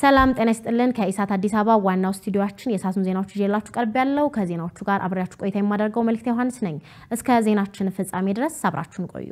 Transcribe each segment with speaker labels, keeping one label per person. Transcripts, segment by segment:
Speaker 1: ሰላም ጤና ይስጥልን። ከኢሳት አዲስ አበባ ዋናው ስቱዲዮአችን የሰዓቱን ዜናዎች ይዤላችሁ ቀርብ ያለው ከዜናዎቹ ጋር አብሬያችሁ ቆይታ የማደርገው መልክት ዮሐንስ ነኝ። እስከ ዜናችን ፍጻሜ ድረስ አብራችሁን ቆዩ።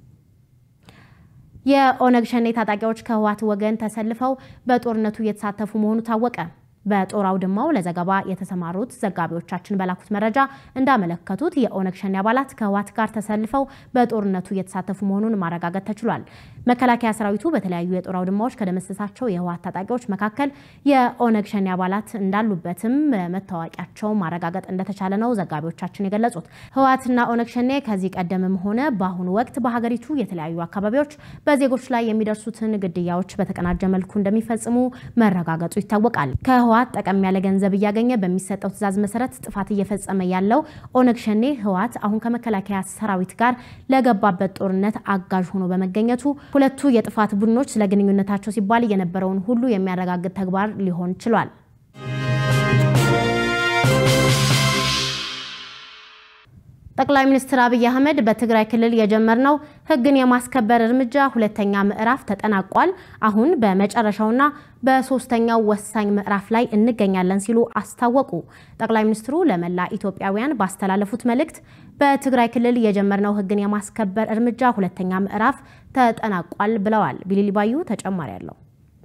Speaker 1: የኦነግ ሸኔ ታጣቂዎች ከህወሓት ወገን ተሰልፈው በጦርነቱ እየተሳተፉ መሆኑ ታወቀ። በጦር አውድማው ለዘገባ የተሰማሩት ዘጋቢዎቻችን በላኩት መረጃ እንዳመለከቱት የኦነግ ሸኔ አባላት ከህወሓት ጋር ተሰልፈው በጦርነቱ እየተሳተፉ መሆኑን ማረጋገጥ ተችሏል። መከላከያ ሰራዊቱ በተለያዩ የጦር አውድማዎች ከደመሰሳቸው የህወሓት ታጣቂዎች መካከል የኦነግ ሸኔ አባላት እንዳሉበትም መታወቂያቸው ማረጋገጥ እንደተቻለ ነው ዘጋቢዎቻችን የገለጹት። ህወሓትና ኦነግ ሸኔ ከዚህ ቀደምም ሆነ በአሁኑ ወቅት በሀገሪቱ የተለያዩ አካባቢዎች በዜጎች ላይ የሚደርሱትን ግድያዎች በተቀናጀ መልኩ እንደሚፈጽሙ መረጋገጡ ይታወቃል። ህወሓት ጠቀም ያለ ገንዘብ እያገኘ በሚሰጠው ትዕዛዝ መሰረት ጥፋት እየፈጸመ ያለው ኦነግ ሸኔ ህወሓት አሁን ከመከላከያ ሰራዊት ጋር ለገባበት ጦርነት አጋዥ ሆኖ በመገኘቱ ሁለቱ የጥፋት ቡድኖች ስለ ግንኙነታቸው ሲባል የነበረውን ሁሉ የሚያረጋግጥ ተግባር ሊሆን ችሏል። ጠቅላይ ሚኒስትር አብይ አህመድ በትግራይ ክልል የጀመርነው ህግን የማስከበር እርምጃ ሁለተኛ ምዕራፍ ተጠናቋል። አሁን በመጨረሻውና በሶስተኛው ወሳኝ ምዕራፍ ላይ እንገኛለን ሲሉ አስታወቁ። ጠቅላይ ሚኒስትሩ ለመላ ኢትዮጵያውያን ባስተላለፉት መልእክት በትግራይ ክልል የጀመርነው ህግን የማስከበር እርምጃ ሁለተኛ ምዕራፍ ተጠናቋል ብለዋል። ቢሊሊ ባዩ ተጨማሪ አለው።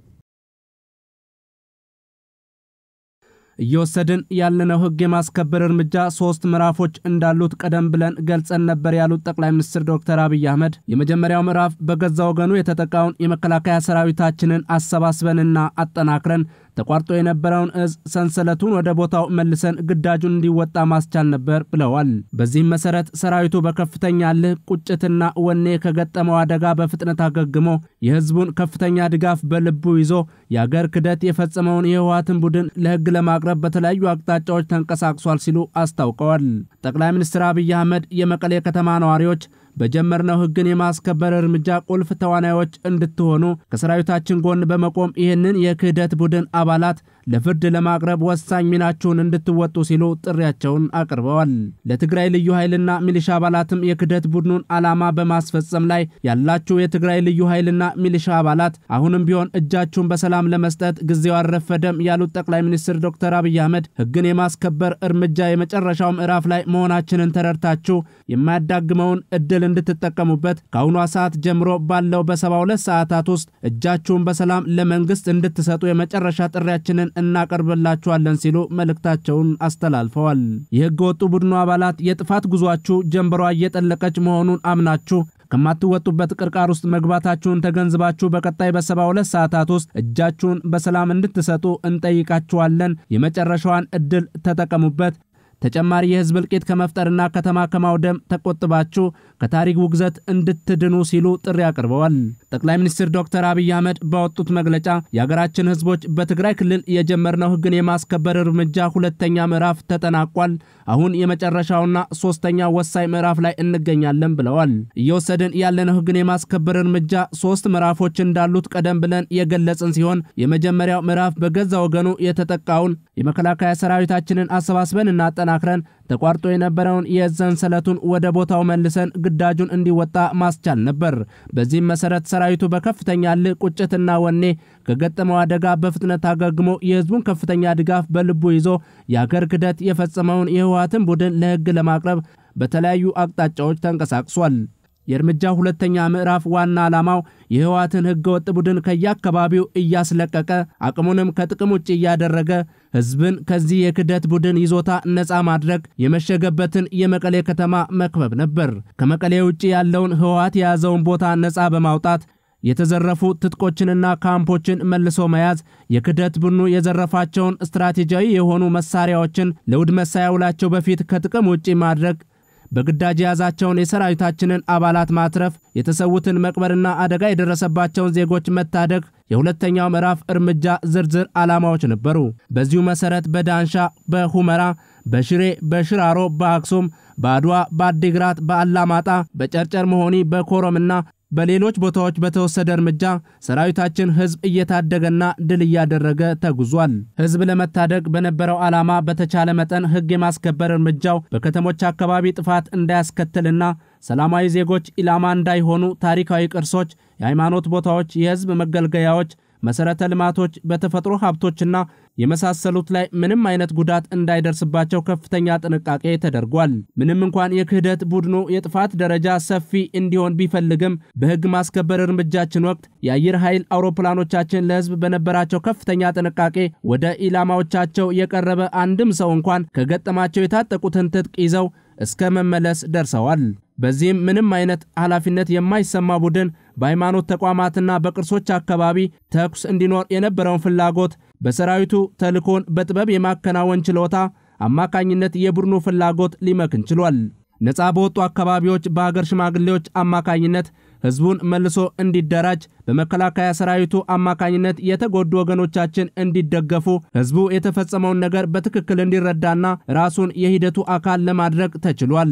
Speaker 2: እየወሰድን ያለነው ህግ የማስከበር እርምጃ ሶስት ምዕራፎች እንዳሉት ቀደም ብለን ገልጸን ነበር ያሉት ጠቅላይ ሚኒስትር ዶክተር አብይ አህመድ የመጀመሪያው ምዕራፍ በገዛ ወገኑ የተጠቃውን የመከላከያ ሰራዊታችንን አሰባስበንና አጠናክረን ተቋርጦ የነበረውን እዝ ሰንሰለቱን ወደ ቦታው መልሰን ግዳጁን እንዲወጣ ማስቻል ነበር ብለዋል። በዚህም መሰረት ሰራዊቱ በከፍተኛ ልህ ቁጭትና ወኔ ከገጠመው አደጋ በፍጥነት አገግሞ የህዝቡን ከፍተኛ ድጋፍ በልቡ ይዞ የአገር ክደት የፈጸመውን የህወሓትን ቡድን ለህግ ለማቅረብ በተለያዩ አቅጣጫዎች ተንቀሳቅሷል ሲሉ አስታውቀዋል። ጠቅላይ ሚኒስትር አብይ አህመድ የመቀሌ ከተማ ነዋሪዎች በጀመርነው ህግን የማስከበር እርምጃ ቁልፍ ተዋናዮች እንድትሆኑ ከሰራዊታችን ጎን በመቆም ይህንን የክህደት ቡድን አባላት ለፍርድ ለማቅረብ ወሳኝ ሚናችሁን እንድትወጡ ሲሉ ጥሪያቸውን አቅርበዋል። ለትግራይ ልዩ ኃይልና ሚሊሻ አባላትም የክህደት ቡድኑን ዓላማ በማስፈጸም ላይ ያላችሁ የትግራይ ልዩ ኃይልና ሚሊሻ አባላት አሁንም ቢሆን እጃችሁን በሰላም ለመስጠት ጊዜው አልረፈደም ያሉት ጠቅላይ ሚኒስትር ዶክተር አብይ አህመድ ህግን የማስከበር እርምጃ የመጨረሻው ምዕራፍ ላይ መሆናችንን ተረድታችሁ የማያዳግመውን እድል እንድትጠቀሙበት ከአሁኗ ሰዓት ጀምሮ ባለው በሰባ ሁለት ሰዓታት ውስጥ እጃችሁን በሰላም ለመንግስት እንድትሰጡ የመጨረሻ ጥሪያችንን እናቀርብላችኋለን ሲሉ መልእክታቸውን አስተላልፈዋል። የህገ ወጡ ቡድኑ አባላት የጥፋት ጉዟችሁ ጀንበሯ እየጠለቀች መሆኑን አምናችሁ ከማትወጡበት ቅርቃር ውስጥ መግባታችሁን ተገንዝባችሁ በቀጣይ በሰባ ሁለት ሰዓታት ውስጥ እጃችሁን በሰላም እንድትሰጡ እንጠይቃችኋለን። የመጨረሻዋን እድል ተጠቀሙበት። ተጨማሪ የህዝብ እልቂት ከመፍጠርና ከተማ ከማውደም ተቆጥባችሁ ከታሪክ ውግዘት እንድትድኑ ሲሉ ጥሪ አቅርበዋል። ጠቅላይ ሚኒስትር ዶክተር አብይ አህመድ ባወጡት መግለጫ የሀገራችን ህዝቦች በትግራይ ክልል የጀመርነው ህግን የማስከበር እርምጃ ሁለተኛ ምዕራፍ ተጠናቋል። አሁን የመጨረሻውና ሶስተኛ ወሳኝ ምዕራፍ ላይ እንገኛለን ብለዋል። እየወሰድን ያለነው ህግን የማስከበር እርምጃ ሶስት ምዕራፎች እንዳሉት ቀደም ብለን የገለጽን ሲሆን የመጀመሪያው ምዕራፍ በገዛ ወገኑ የተጠቃውን የመከላከያ ሰራዊታችንን አሰባስበን እና አጠናክረን ተቋርጦ የነበረውን የእዝ ሰንሰለቱን ወደ ቦታው መልሰን ግዳጁን እንዲወጣ ማስቻል ነበር። በዚህም መሰረት ሰራዊቱ በከፍተኛ ልህ ቁጭትና ወኔ ከገጠመው አደጋ በፍጥነት አገግሞ የህዝቡን ከፍተኛ ድጋፍ በልቡ ይዞ የአገር ክደት የፈጸመውን የህወሓትን ቡድን ለህግ ለማቅረብ በተለያዩ አቅጣጫዎች ተንቀሳቅሷል። የእርምጃ ሁለተኛ ምዕራፍ ዋና ዓላማው የህወሓትን ህገወጥ ቡድን ከየአካባቢው እያስለቀቀ አቅሙንም ከጥቅም ውጭ እያደረገ ህዝብን ከዚህ የክደት ቡድን ይዞታ ነፃ ማድረግ የመሸገበትን የመቀሌ ከተማ መክበብ ነበር። ከመቀሌ ውጭ ያለውን ህወሓት የያዘውን ቦታ ነፃ በማውጣት የተዘረፉ ትጥቆችንና ካምፖችን መልሶ መያዝ፣ የክደት ቡድኑ የዘረፋቸውን ስትራቴጂያዊ የሆኑ መሳሪያዎችን ለውድመት ሳያውላቸው በፊት ከጥቅም ውጪ ማድረግ በግዳጅ የያዛቸውን የሰራዊታችንን አባላት ማትረፍ፣ የተሰዉትን መቅበርና አደጋ የደረሰባቸውን ዜጎች መታደግ የሁለተኛው ምዕራፍ እርምጃ ዝርዝር ዓላማዎች ነበሩ። በዚሁ መሠረት በዳንሻ፣ በሁመራ፣ በሽሬ፣ በሽራሮ፣ በአክሱም፣ በአድዋ፣ በአዲግራት፣ በአላማጣ፣ በጨርጨር መሆኒ፣ በኮረምና በሌሎች ቦታዎች በተወሰደ እርምጃ ሰራዊታችን ህዝብ እየታደገና ድል እያደረገ ተጉዟል። ህዝብ ለመታደግ በነበረው ዓላማ በተቻለ መጠን ህግ የማስከበር እርምጃው በከተሞች አካባቢ ጥፋት እንዳያስከትልና ሰላማዊ ዜጎች ኢላማ እንዳይሆኑ ታሪካዊ ቅርሶች፣ የሃይማኖት ቦታዎች፣ የህዝብ መገልገያዎች መሰረተ ልማቶች፣ በተፈጥሮ ሀብቶችና የመሳሰሉት ላይ ምንም አይነት ጉዳት እንዳይደርስባቸው ከፍተኛ ጥንቃቄ ተደርጓል። ምንም እንኳን የክህደት ቡድኑ የጥፋት ደረጃ ሰፊ እንዲሆን ቢፈልግም በሕግ ማስከበር እርምጃችን ወቅት የአየር ኃይል አውሮፕላኖቻችን ለሕዝብ በነበራቸው ከፍተኛ ጥንቃቄ ወደ ኢላማዎቻቸው የቀረበ አንድም ሰው እንኳን ከገጠማቸው የታጠቁትን ትጥቅ ይዘው እስከ መመለስ ደርሰዋል። በዚህም ምንም አይነት ኃላፊነት የማይሰማ ቡድን በሃይማኖት ተቋማትና በቅርሶች አካባቢ ተኩስ እንዲኖር የነበረውን ፍላጎት በሰራዊቱ ተልኮን በጥበብ የማከናወን ችሎታ አማካኝነት የቡድኑ ፍላጎት ሊመክን ችሏል። ነፃ በወጡ አካባቢዎች በሀገር ሽማግሌዎች አማካኝነት ህዝቡን መልሶ እንዲደራጅ በመከላከያ ሰራዊቱ አማካኝነት የተጎዱ ወገኖቻችን እንዲደገፉ ህዝቡ የተፈጸመውን ነገር በትክክል እንዲረዳና ራሱን የሂደቱ አካል ለማድረግ ተችሏል።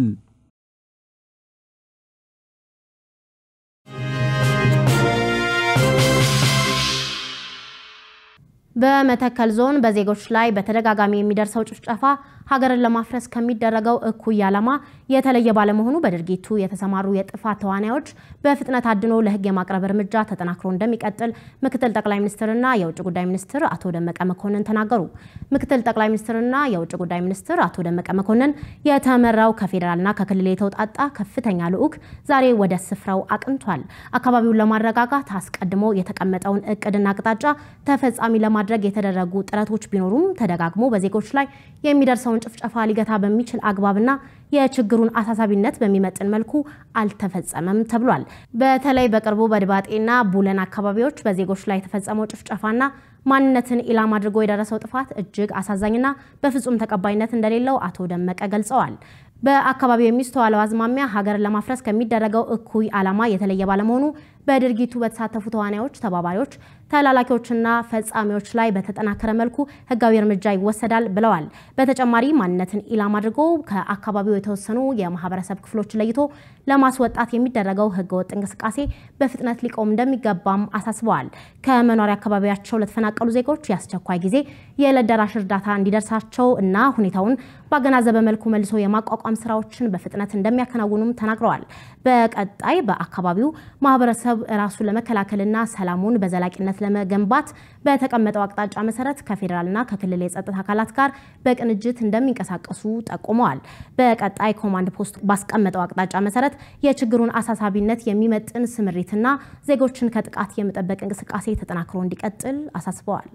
Speaker 1: በመተከል ዞን በዜጎች ላይ በተደጋጋሚ የሚደርሰው ጭፍጨፋ ሀገርን ለማፍረስ ከሚደረገው እኩይ ዓላማ የተለየ ባለመሆኑ በድርጊቱ የተሰማሩ የጥፋት ተዋናዮች በፍጥነት አድኖ ለህግ የማቅረብ እርምጃ ተጠናክሮ እንደሚቀጥል ምክትል ጠቅላይ ሚኒስትርና የውጭ ጉዳይ ሚኒስትር አቶ ደመቀ መኮንን ተናገሩ። ምክትል ጠቅላይ ሚኒስትርና የውጭ ጉዳይ ሚኒስትር አቶ ደመቀ መኮንን የተመራው ከፌዴራልና ከክልል የተውጣጣ ከፍተኛ ልዑክ ዛሬ ወደ ስፍራው አቅንቷል። አካባቢውን ለማረጋጋት አስቀድሞ የተቀመጠውን እቅድና አቅጣጫ ተፈጻሚ ለማድረግ የተደረጉ ጥረቶች ቢኖሩም ተደጋግሞ በዜጎች ላይ የሚደርሰውን ጭፍጨፋ ሊገታ በሚችል አግባብና የችግሩን አሳሳቢነት በሚመጥን መልኩ አልተፈጸመም ተብሏል። በተለይ በቅርቡ በድባጤና ቡለን አካባቢዎች በዜጎች ላይ የተፈጸመው ጭፍጨፋና ማንነትን ኢላማ አድርጎ የደረሰው ጥፋት እጅግ አሳዛኝና በፍጹም ተቀባይነት እንደሌለው አቶ ደመቀ ገልጸዋል። በአካባቢው የሚስተዋለው አዝማሚያ ሀገርን ለማፍረስ ከሚደረገው እኩይ ዓላማ የተለየ ባለመሆኑ በድርጊቱ በተሳተፉ ተዋናዮች፣ ተባባሪዎች፣ ተላላኪዎችና ፈጻሚዎች ላይ በተጠናከረ መልኩ ሕጋዊ እርምጃ ይወሰዳል ብለዋል። በተጨማሪ ማንነትን ኢላማ አድርጎ ከአካባቢው የተወሰኑ የማህበረሰብ ክፍሎች ለይቶ ለማስወጣት የሚደረገው ሕገወጥ እንቅስቃሴ በፍጥነት ሊቆም እንደሚገባም አሳስበዋል። ከመኖሪያ አካባቢያቸው ለተፈናቀሉ ዜጎች የአስቸኳይ ጊዜ የዕለት ደራሽ እርዳታ እንዲደርሳቸው እና ሁኔታውን ባገናዘበ መልኩ መልሶ የማቋቋም ስራዎችን በፍጥነት እንደሚያከናውኑም ተናግረዋል። በቀጣይ በአካባቢው ማህበረሰብ ራሱን ለመከላከልና ሰላሙን በዘላቂነት ለመገንባት በተቀመጠው አቅጣጫ መሰረት ከፌዴራልና ከክልል የጸጥታ አካላት ጋር በቅንጅት እንደሚንቀሳቀሱ ጠቁመዋል። በቀጣይ ኮማንድ ፖስት ባስቀመጠው አቅጣጫ መሰረት የችግሩን አሳሳቢነት የሚመጥን ስምሪትና ዜጎችን ከጥቃት የመጠበቅ እንቅስቃሴ ተጠናክሮ እንዲቀጥል አሳስበዋል።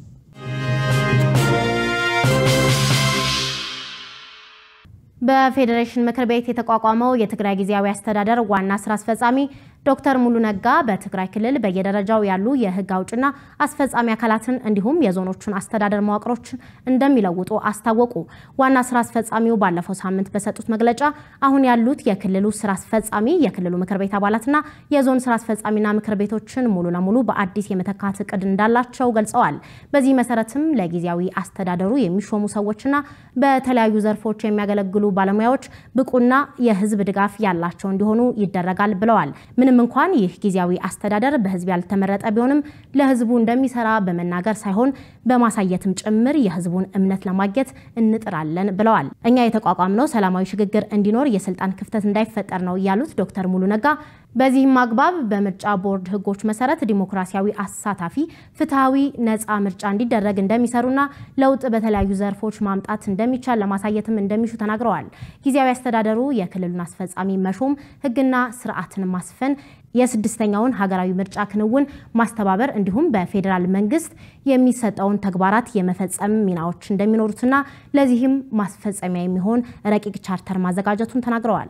Speaker 1: በፌዴሬሽን ምክር ቤት የተቋቋመው የትግራይ ጊዜያዊ አስተዳደር ዋና ስራ አስፈጻሚ ዶክተር ሙሉ ነጋ በትግራይ ክልል በየደረጃው ያሉ የህግ አውጭና አስፈጻሚ አካላትን እንዲሁም የዞኖቹን አስተዳደር መዋቅሮችን እንደሚለውጡ አስታወቁ። ዋና ስራ አስፈጻሚው ባለፈው ሳምንት በሰጡት መግለጫ አሁን ያሉት የክልሉ ስራ አስፈጻሚ የክልሉ ምክር ቤት አባላትና የዞን ስራ አስፈጻሚና ምክር ቤቶችን ሙሉ ለሙሉ በአዲስ የመተካት እቅድ እንዳላቸው ገልጸዋል። በዚህ መሰረትም ለጊዜያዊ አስተዳደሩ የሚሾሙ ሰዎችና በተለያዩ ዘርፎች የሚያገለግሉ ባለሙያዎች ብቁና የህዝብ ድጋፍ ያላቸው እንዲሆኑ ይደረጋል ብለዋል። ምንም እንኳን ይህ ጊዜያዊ አስተዳደር በህዝብ ያልተመረጠ ቢሆንም ለህዝቡ እንደሚሰራ በመናገር ሳይሆን በማሳየትም ጭምር የህዝቡን እምነት ለማግኘት እንጥራለን ብለዋል። እኛ የተቋቋምነው ሰላማዊ ሽግግር እንዲኖር የስልጣን ክፍተት እንዳይፈጠር ነው ያሉት ዶክተር ሙሉ ነጋ በዚህም አግባብ በምርጫ ቦርድ ህጎች መሰረት ዲሞክራሲያዊ፣ አሳታፊ፣ ፍትሐዊ፣ ነፃ ምርጫ እንዲደረግ እንደሚሰሩና ለውጥ በተለያዩ ዘርፎች ማምጣት እንደሚቻል ለማሳየትም እንደሚሹ ተናግረዋል። ጊዜያዊ አስተዳደሩ የክልሉን አስፈጻሚ መሾም፣ ህግና ስርዓትን ማስፈን የስድስተኛውን ሀገራዊ ምርጫ ክንውን ማስተባበር እንዲሁም በፌዴራል መንግስት የሚሰጠውን ተግባራት የመፈጸም ሚናዎች እንደሚኖሩትና ለዚህም ማስፈጸሚያ የሚሆን ረቂቅ ቻርተር ማዘጋጀቱን ተናግረዋል።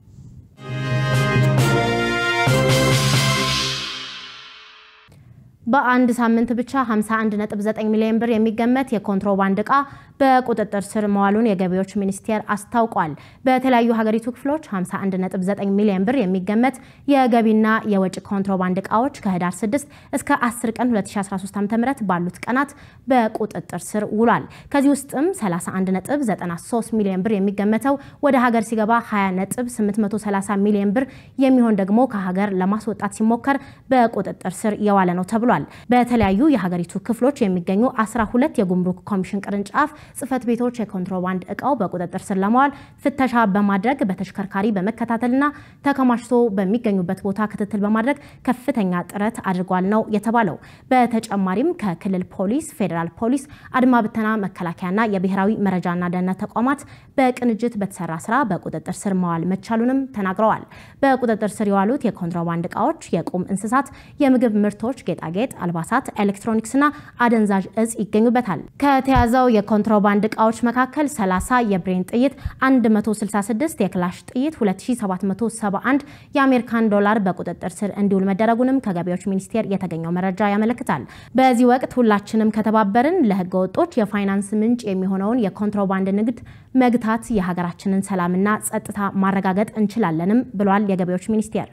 Speaker 1: በአንድ ሳምንት ብቻ 51.9 ሚሊዮን ብር የሚገመት የኮንትሮባንድ ዕቃ በቁጥጥር ስር መዋሉን የገቢዎች ሚኒስቴር አስታውቋል። በተለያዩ ሀገሪቱ ክፍሎች 51.9 ሚሊዮን ብር የሚገመት የገቢና የወጪ ኮንትሮባንድ ዕቃዎች ከህዳር 6 እስከ 10 ቀን 2013 ዓ.ም ባሉት ቀናት በቁጥጥር ስር ውሏል። ከዚህ ውስጥም 31.93 ሚሊዮን ብር የሚገመተው ወደ ሀገር ሲገባ 20.830 ሚሊዮን ብር የሚሆን ደግሞ ከሀገር ለማስወጣት ሲሞከር በቁጥጥር ስር የዋለ ነው ተብሏል። ተብሏል። በተለያዩ የሀገሪቱ ክፍሎች የሚገኙ አስራ ሁለት የጉምሩክ ኮሚሽን ቅርንጫፍ ጽህፈት ቤቶች የኮንትሮባንድ እቃው በቁጥጥር ስር ለማዋል ፍተሻ በማድረግ በተሽከርካሪ በመከታተልና ተከማችቶ በሚገኙበት ቦታ ክትትል በማድረግ ከፍተኛ ጥረት አድርጓል ነው የተባለው። በተጨማሪም ከክልል ፖሊስ፣ ፌዴራል ፖሊስ፣ አድማ ብተና፣ መከላከያና የብሔራዊ መረጃና ደህንነት ተቋማት በቅንጅት በተሰራ ስራ በቁጥጥር ስር መዋል መቻሉንም ተናግረዋል። በቁጥጥር ስር የዋሉት የኮንትሮባንድ እቃዎች የቁም እንስሳት፣ የምግብ ምርቶች፣ ጌጣጌጥ፣ አልባሳት፣ ኤሌክትሮኒክስና አደንዛዥ እጽ ይገኙበታል። ከተያዘው የኮንትሮባንድ እቃዎች መካከል 30 የብሬን ጥይት፣ 166 የክላሽ ጥይት፣ 2771 የአሜሪካን ዶላር በቁጥጥር ስር እንዲውል መደረጉንም ከገቢዎች ሚኒስቴር የተገኘው መረጃ ያመለክታል። በዚህ ወቅት ሁላችንም ከተባበርን ለህገ ወጦች የፋይናንስ ምንጭ የሚሆነውን የኮንትሮባንድ ንግድ መግታት የሀገራችንን ሰላምና ጸጥታ ማረጋገጥ እንችላለንም ብሏል የገቢዎች ሚኒስቴር።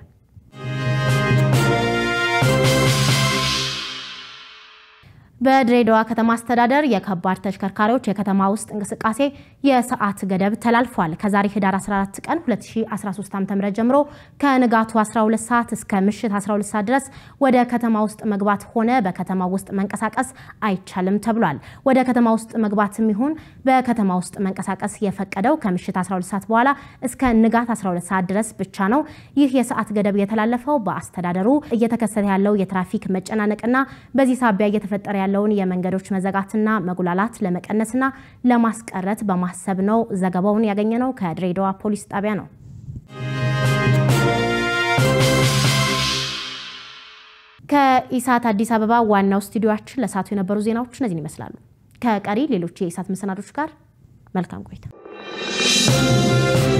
Speaker 1: በድሬዳዋ ከተማ አስተዳደር የከባድ ተሽከርካሪዎች የከተማ ውስጥ እንቅስቃሴ የሰዓት ገደብ ተላልፏል። ከዛሬ ህዳር 14 ቀን 2013 ዓ.ም ጀምሮ ከንጋቱ 12 ሰዓት እስከ ምሽት 12 ሰዓት ድረስ ወደ ከተማ ውስጥ መግባት ሆነ በከተማ ውስጥ መንቀሳቀስ አይቻልም ተብሏል። ወደ ከተማ ውስጥ መግባትም ይሁን በከተማ ውስጥ መንቀሳቀስ የፈቀደው ከምሽት 12 ሰዓት በኋላ እስከ ንጋት 12 ሰዓት ድረስ ብቻ ነው። ይህ የሰዓት ገደብ የተላለፈው በአስተዳደሩ እየተከሰተ ያለው የትራፊክ መጨናነቅና በዚህ ሳቢያ እየተፈጠረ ያለውን የመንገዶች መዘጋትና መጉላላት ለመቀነስና ለማስቀረት በማሰብ ነው። ዘገባውን ያገኘነው ከድሬዳዋ ፖሊስ ጣቢያ ነው። ከኢሳት አዲስ አበባ ዋናው ስቱዲዮችን ለሰዓቱ የነበሩ ዜናዎች እነዚህን ይመስላሉ። ከቀሪ ሌሎች የኢሳት መሰናዶች ጋር መልካም ቆይታ